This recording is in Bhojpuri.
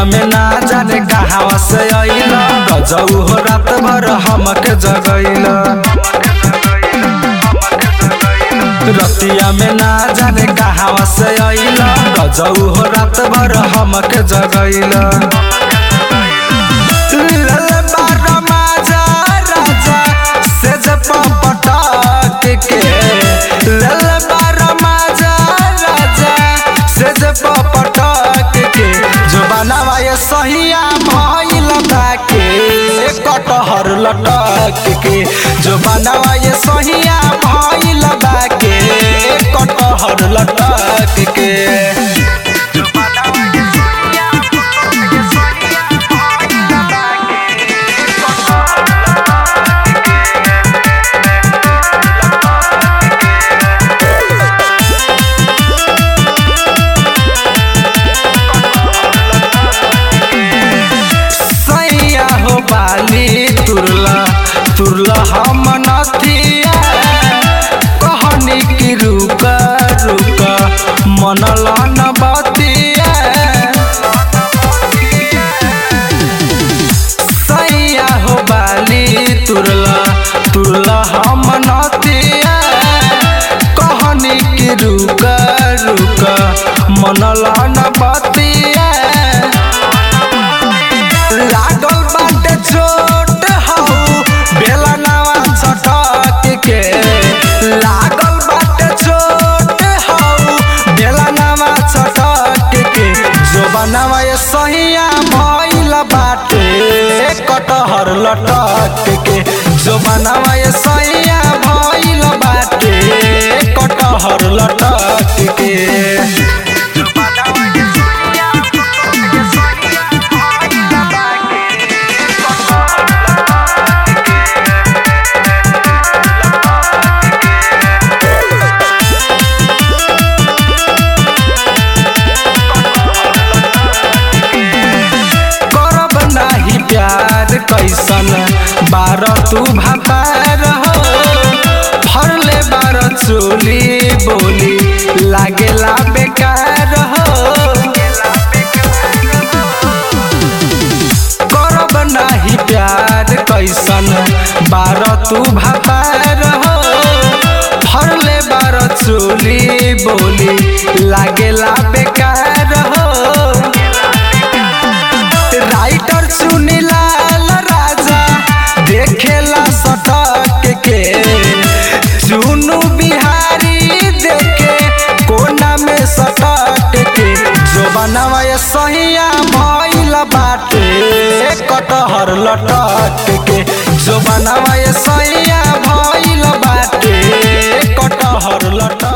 में ना जाने कहावा से अइल गजऊ हो रात भर हमके जगैल रतिया में ना जाने कहावा से अइल गजऊ हो रात भर हमके जगैल लल बार माजा राजा से जब पटक के लल बार माजा राजा से जब पटक के जो बनावा ये सहिया भइल ताके कटहर लटक के जो बनावा ये सहिया भइल ताके कटहर लटक के सैया हो बाली तुरला तुरला हम नथिया कहनी की रुक रुक मनला न बतिया सैया हो बाली तुरला तुरला हम नथिया कहनी की रुक रुक मनला न बतिया लागल बाटे चोट हौ बेला नवा छटक के लागल बाटे चोट हौ बेला नवा छटक के जो बनावा ये सहिया भइल बाटे कटहर लटक के जो बनावा ये सहिया भइल बाटे कटहर लटक के करब नाही प्यार कैसन बार तू भातार हो फरले बार चोली बोली लागेला बेकार हो करब नाही प्यार कैसन बार तू भातार हो फरले बार चोली बोली लागेला बेकार हो राइटर सुनीलाल राजा देखेला सटक के चुनु बिहारी देखे कोना में सटक के जो बनावा ये सहिया भइल बाटे कटहर लटक के जो बनावा ये सहिया भइल बाटे कटहर लटक